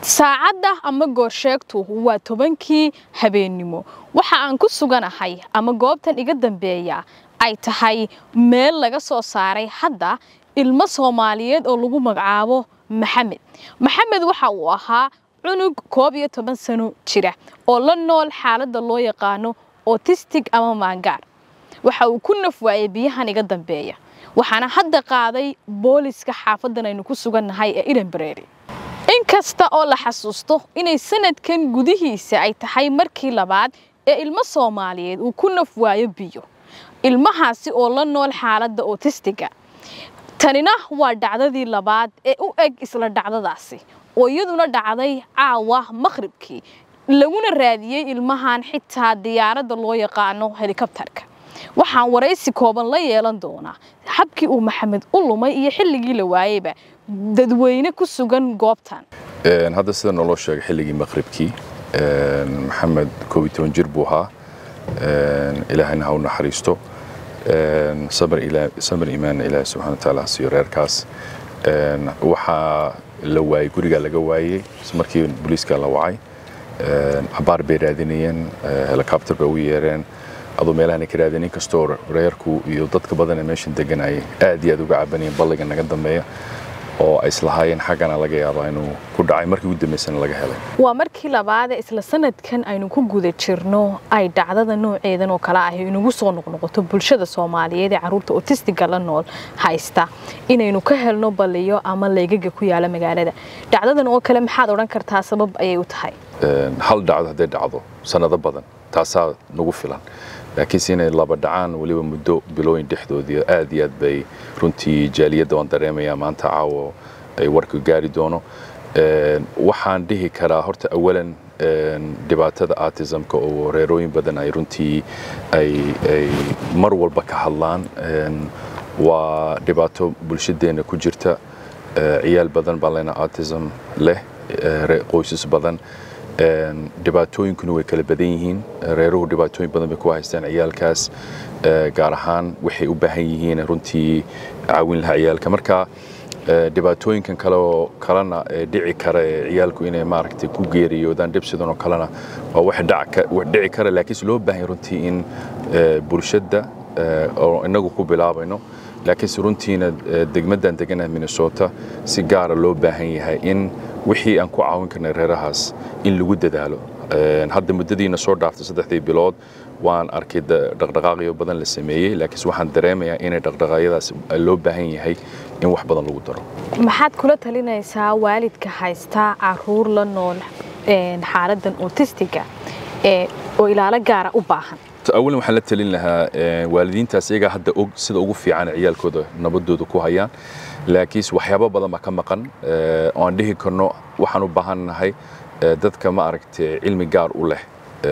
saacadda ama goorsheegtu waa tobankii habeennimo waxa aan ku suganahay ama goobtan iga dambeeya ay tahay meel laga soo saaray hadda ilmo soomaaliyeed oo lagu magacaabo maxamed maxamed waxa uu ahaa cunug koob iyo toban sano jira oo la nool xaaladda loo yaqaano otistig ama maangaar waxa uu ku naf waayay biyahan iga dambeeya waxaana hadda qaaday booliska xaafadan aynu ku sugannahay ee ilanbareeri inkasta oo la xasuusto inay sanadkan gudihiisa ay tahay markii labaad ee ilmo soomaaliyeed uu ku naf waayo biyo ilmahaasi oo la nool xaaladda otistiga tanina waa dhacdadii labaad ee u eg isla dhacdadaasi oo iyaduna dhacday caawa maqhribkii laguna raadiyey ilmahan xitaa diyaaradda loo yaqaano helikabtarka waxaan waraysi kooban la yeelan doonaa habkii uu maxamed u lumay iyo xilligii la waayeyba dadweyne ku sugan goobtan hadda sida naloo sheegay xilligii maqhribkii maxamed koob iyo toban jir buu ahaa ilaahayna ha u naxariisto samir imaanna ilaahay subxana wataala ha siiyo reerkaas waxaa la waayey gurigaa laga waayey markii booliiska la wacay cabaar bay raadinayeen helicopter bay ugu yeereen aduu meelahan ka raadin inkastoo reerku iyo dadka badan ee meeshan deganayay aad iyo aad uga cabanayeen balliga naga dambeeya oo ay islahaayeen xaggana laga yaabaa inuu ku dhacay markii ugu dambaysana laga helay waa markii labaadee isla sanadkan aynu ku guda jirno ay dhacdada nooceedan oo kale ahi inugu soo noqnoqoto bulshada soomaaliyeed ee carruurta otistiga la nool haysta inaynu ka helno balliyo ama leegaga ku yaala magaalada dhacdadan oo kale maxaad odhan kartaa sabab ayay u tahay hal dhacdo hadday dhacdo sannado badan taasaa nagu filan laakiinse inay laba dhacaan weliba muddo bilooyin dhexdoodii aad iyo aad bay runtii jaaliyadda waan dareemayaa maanta caawo ay warka gaari doono waxaan dhihi karaa horta awalan dhibaatada artisamka oo reerooyin badan ay runtii ay mar walba ka hadlaan waa dhibaato bulshadeenna ku jirta ciyaal badan baa lena artism leh qoysas badan dhibaatooyinkuna way kala badan yihiin reeruhu dhibaatooyin badan bay ku haystaan ciyaalkaas gaar ahaan waxay u baahan yihiin runtii caawin lahaa ciyaalka marka dhibaatooyinkan kale oo kalena dhici kara ee ciyaalku inay maaragtay ku geeriyoodaan dhib sidan oo kalena waa wax dhici kara laakiinse loo baahan runtii in bulshadda oo inagu ku bilaabayno laakiinse runtiina degmaddan deganaha minnesota si gaara loo baahan yahay in wixii aan ku caawin karnay reerahaas in lagu dadaalo hadda muddadiina soo dhaaftay saddexdii bilood waan arkay dhaqdhaqaaqyo badan la sameeyey laakiinse waxaan dareemayaa inay dhaqdhaqaaqyadaas loo baahan yahay in wax badan lagu daro maxaad kula talinaysaa waalidka haysta caruur la nool xaaladdan otistiga oo ilaalo gaara u baahan awalan waxaan la talin lahaa waalidiintaas iyagaa hadda og sida ugu fiican ciyaalkooda nabadooda ku hayaan laakiinse waxyaabo badan baa ka maqan oo aan dhihi karno waxaan u baahannahay dadka ma aragtay cilmi gaar u leh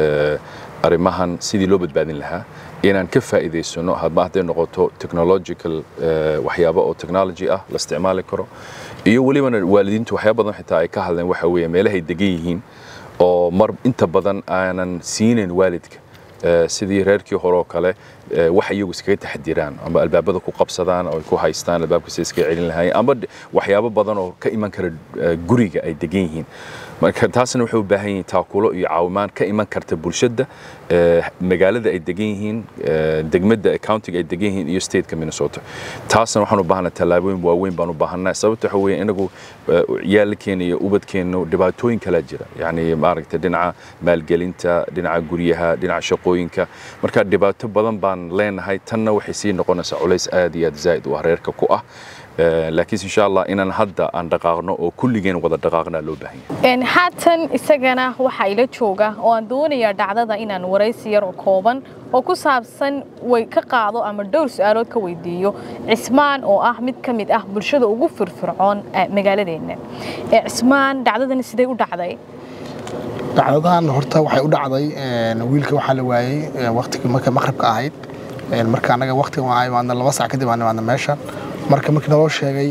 arrimahan sidii loo badbaadin lahaa inaan ka faa'iidaysano hadba hadday noqoto technological waxyaabo oo technology ah la isticmaali karo iyo welibana waalidiintu waxyaabo badan xitaa ay ka hadleen waxa weeye meelahay degan yihiin oo mar inta badan aanan siinayn waalidka sidii reerkii hore oo kale wax iyagu iskaga taxdiraan ama albaabada ku qabsadaan oo ay ku haystaan albaabka si iskaga celin lahaayeen ama waxyaabo badan oo ka iman kara guriga ay degan yihiin marka taasna waxay u baahan yihiin taakulo iyo caawimaan ka iman karta bulshada magaalada ay degan yihiin degmada countiga ay degan yihiin iyo stateka minnesota taasna waxaan u baahanaa tallaabooyin waaweyn baan u baahanaa sababta waxa weeye inagu yaalkeena iyo ubadkeenu dhibaatooyin kala jira yacni maaragtay dhinaca maalgelinta dhinaca guryaha dhinaca shaqooyinka marka dhibaato badan baan leenahay tanna waxay sii noqonaysaa culays aad iyo aad zaa'id u ah reerka ku ah laakiinse insha allah inaan hadda aan dhaqaaqno oo kulligeen wada dhaqaaqnaa loo baahan yahay haatan isagana waxaa ila jooga oo aan doonayaa dhacdada inaan waraysi yar oo kooban oo ku saabsan way ka qaado ama dhowr su-aalood ka weydiiyo cismaan oo ah mid ka mid ah bulshada ugu firfircoon magaaladeenna cismaan dhacdadan sidee u dhacday dhacdadan horta waxay u dhacday wiilka waxaa la waayey waqtigii marka maqribka ahayd marka anaga waqtiga waan imaadna laba sac kadib aan imaadna meesha marka markii naloo sheegay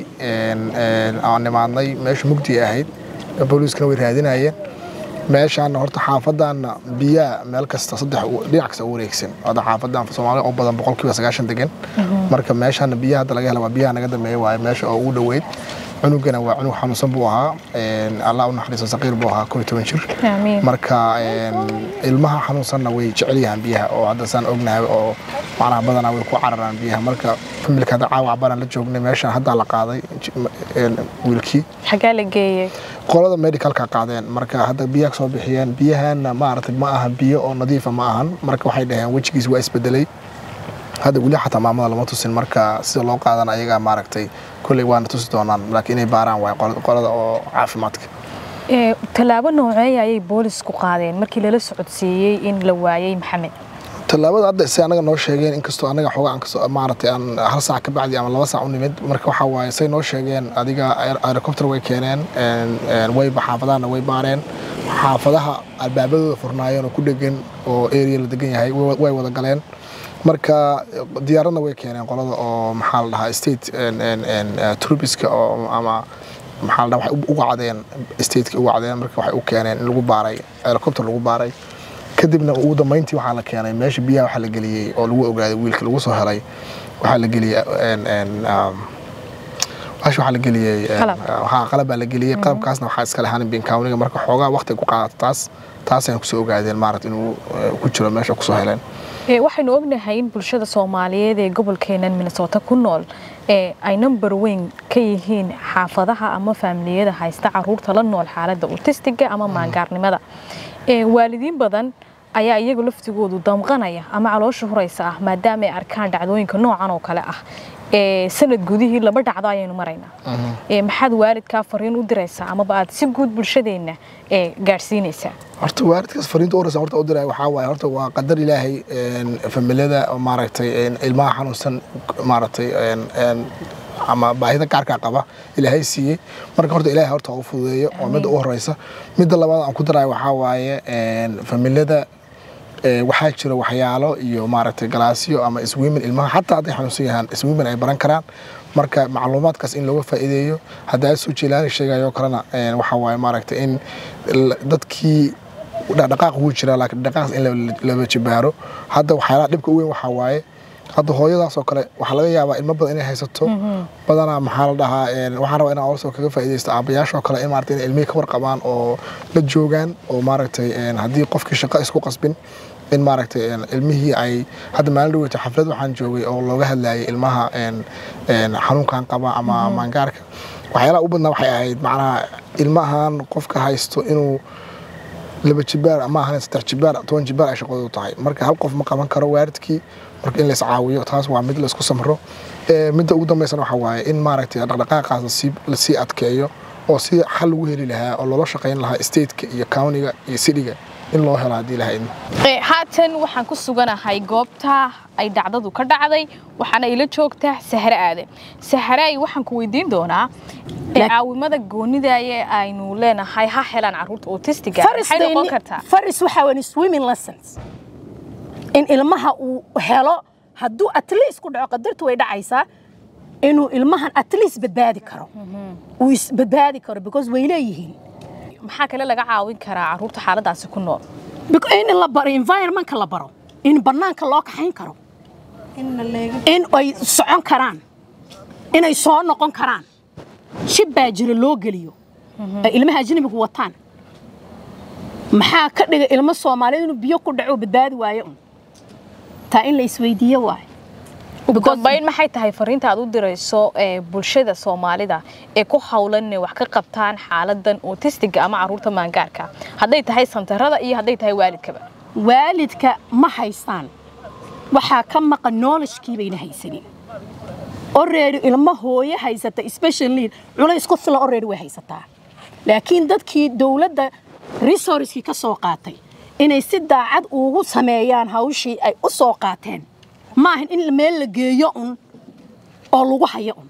aan imaadnay meesha mugdi ahayd booliiskana way raadinayeen meeshaana horta xaafadaana biyaha meel kasta saddex dhinac kasta u wareegsan hadda xaafadan soomaali oo badan boqolkiiba sagaashan degan marka meeshaana biyaha hadda laga hela waa biyaha naga dambeeya waaye meesha oo ugu dhoweyd cunugana waa cunug xanuunsan buu ahaa allah u naxariiso saqiir buu ahaa koo iyo toban jir marka ilmaha xanuunsanna way jecel yahaan biyaha oo hadda saan ognahay oo macnaha badanaa way ku cararaan biyaha marka familka hadda caawac baan la joognay meeshan haddaa la qaaday wiilkii xaggaa la geeyey qolada medicalka qaadeen marka hadda biyaha kasoo bixiyeen biyahana maaragtay ma aha biyo oo nadiifa ma ahan marka waxay dhaheen wejigiis waa isbedelay hadda weli xataa maamada lama tusin marka sida loo qaadan ayagaa maaragtay kolley waana tusi doonaan laakiin inay baaraan waay qolada oo caafimaadka tallaabo nooceeya ayay boolisku qaadeen markii lala socodsiiyey in la waayey maxamed tallaabada hadda si anaga noo sheegeen inkastoo anaga xoogaa aan kasoo maaragtay aan hal saac ka bacdi ama laba saac u nimid marka waxaa waaye say noo sheegeen adiga helicopter way keeneen wayba xaafadahana way baareen xaafadaha albaabadooda furnaayeen oo ku dhegan oo area la degan yahay way wada galeen marka diyaaradna way keeneen qolada oo maxaa la dhahaa state trubiska oo ama maxaa la dhahaa waxay uga cadeen stateka uga cadeen marka waxay u keeneen in lagu baaray helicopter lagu baaray kadibna ugu dambeyntii waxaa la keenay meesha biyaha waxaa la geliyey oo lagu ogaaday wiilka lagu soo helay waxaa la geliyey meesha waxaa la geliyey qalab baa la geliyey qalabkaasna waxaa iska lahaan binkaawniga marka xoogaa waqti ku qaadato taas taasayna kusoo ogaadeen maarata inuu ku jiro meesha kusoo heleen waxaynu ognahay in bulshada soomaaliyeed ee gobolkeenan minnesota ku nool ay number weyn ka yihiin xaafadaha ama faamiliyada haysta caruurta la nool xaaladda autistiga ama maangaarnimada waalidiin badan ayaa iyagu laftigoodu damqanaya ama caloosha huraysa ah maadaama ay arkaan dhacdooyinka noocan oo kale ah sanad gudihii laba dhacdo ayaynu maraynaa maxaad waalidkaa fariin u diraysaa amaba aad si guud bulshadeenna gaadhsiinaysaa horta waalidkaas fariinta uraysa horta u diray waxaa waaye horta waa qadar ilaahay familada maaragtay ilmaha xanuunsan maaragtay ama baahida gaarkaa qaba ilaahay siiyey marka horta ilaahay horta u fududeeyo waa midda u horeysa midda labaad aan ku darayo waxaa waaye familada waxaa jira waxyaalo iyo maaragtay galaasyo ama iswiimin ilmaha xataa hadday xanuunsan yahaan iswiimin ay baran karaan marka macluumaadkaas in looga faa'iideeyo haddaa soo jeelaani sheegayo kalena waxaa waaye maaragtay in dadkii dhaqdhaqaaq wuu jiraa laakiin dhaqdhaqaaqas in laba jibaaro hadda waxyaalaha dhibka u weyn waxaa waaye hadda hooyadaas oo kale waxaa laga yaabaa ilmo badan inay haysato badanaa maxaa la dhahaa waxaan rabaa inaan also kaga faa'iidaysto aabayaashoo kale in maaragtay inay ilmihii ka warqabaan oo la joogaan oo maaragtay haddii qofkii shaqo isku qasbin in maaragtay ilmihii ay hadda maalin dhaweyta xaflad waxaan joogay oo looga hadlayay ilmaha xanuunkan qaba ama maangaarka waxyaalaha u badnaa waxay ahayd macnaha ilmahan qofka haysto inuu laba jibaar ama ahan saddex jibaar toban jibaar ay shaqadoodu tahay marka hal qof ma qaban karo waalidkii marka in la iscaawiyo taas waa mid la isku samro midda ugu dambeysana waxaa waaye in maaragtay dhaqdhaqaaqaas lasii adkeeyo oo si xal lagu heli lahaa oo loola shaqayn lahaa stateka iyo countiga iyo cityga in loo helo haddii lahayd haatan waxaan ku suganahay goobta ay dhacdadu ka dhacday waxaana ila joogtaa sahre aadan sahraay waxaan ku weydiin doonaa caawimada goonidaaye aynu leenahay ha helaan caruurta autistiga maxay noqon kartaa faris waxaa weyn swimming lessons in ilmaha uu helo hadduu at least ku dhaco qadartu way dhacaysaa inuu ilmahan at least badbaadi karo uu isbadbaadi karo because way leeyihiin maxaa kale laga caawin karaa caruurta xaaladaasi ku nool in la baro environmentka la baro in bannaanka loo kaxayn karo in ay socon karaan inay soo noqon karaan shib baa jira loo geliyo ay ilmaha ajnabigu wataan maxaa ka dhiga ilmo soomaaliyeed inuu biyo ku dhaco badbaadi waayo un taa in la isweydiiyo waayo ugu dambayn maxay tahay fariinta aad u dirayso bulshada soomaalida ee ku hawlan inay wax ka qabtaan xaaladan autistiga ama caruurta maangaarka hadday tahay santarada iyo hadday tahay waalidkaba waalidka ma haystaan waxaa ka maqan knowledgekii bayna haysanin already ilmo hooyo haysata special need culays ku filan already way haysataa laakiin dadkii dowladda resourcekii ka soo qaatay inay si daacad ugu sameeyaan hawshii ay u soo qaateen ma ahan in meel la geeyo un oo lagu hayo un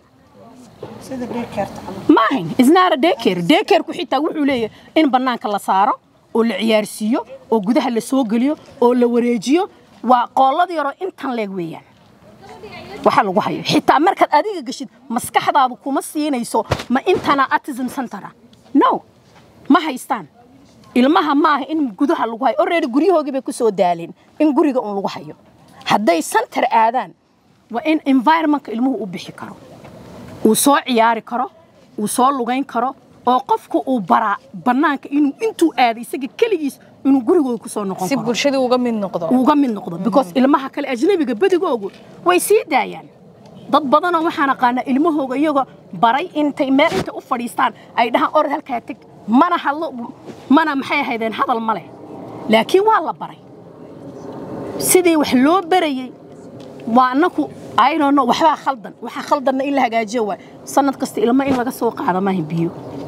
ma ahan isnaara deker dekerku xitaa wuxuu leeyahay in bannaanka la saaro oo la ciyaarsiiyo oo gudaha la soo geliyo oo la wareejiyo waa qoolada yaroo intan leeg weeyaan waxa lagu hayo xitaa markaad adiga geshid maskaxdaadu kuma siinayso ma intana autism centera no ma haystaan ilmaha maaha in gudaha lagu hayo already guryahoogii bay ku soo daaleen in guriga un lagu hayo hadday center aadaan waa in environmentka ilmuhu u bixi karo uu soo ciyaari karo uu soo lugayn karo oo qofku uu baraa bannaanka inuu intuu aaday isaga keligiis inuu gurigooda ku soo noqon si karo bulshadii uga mid noqdo uga mid noqdo because ilmaha kale ajnabiga badigoogu way sii daayaan dad badanoo waxaan aqaanaa ilmahooga iyagoo baray intay meel intay u fadhiistaan ay dhahaan orod halkaa teg mana hadlo mana maxay ahaydeen hadal ma leh laakiin waa la baray sidii wax loo barayey waa annaku aynono waxbaa khaldan waxaa khaldanna in la hagaajiyo waay sanad kasta ilmo in laga soo qaado maaha biyo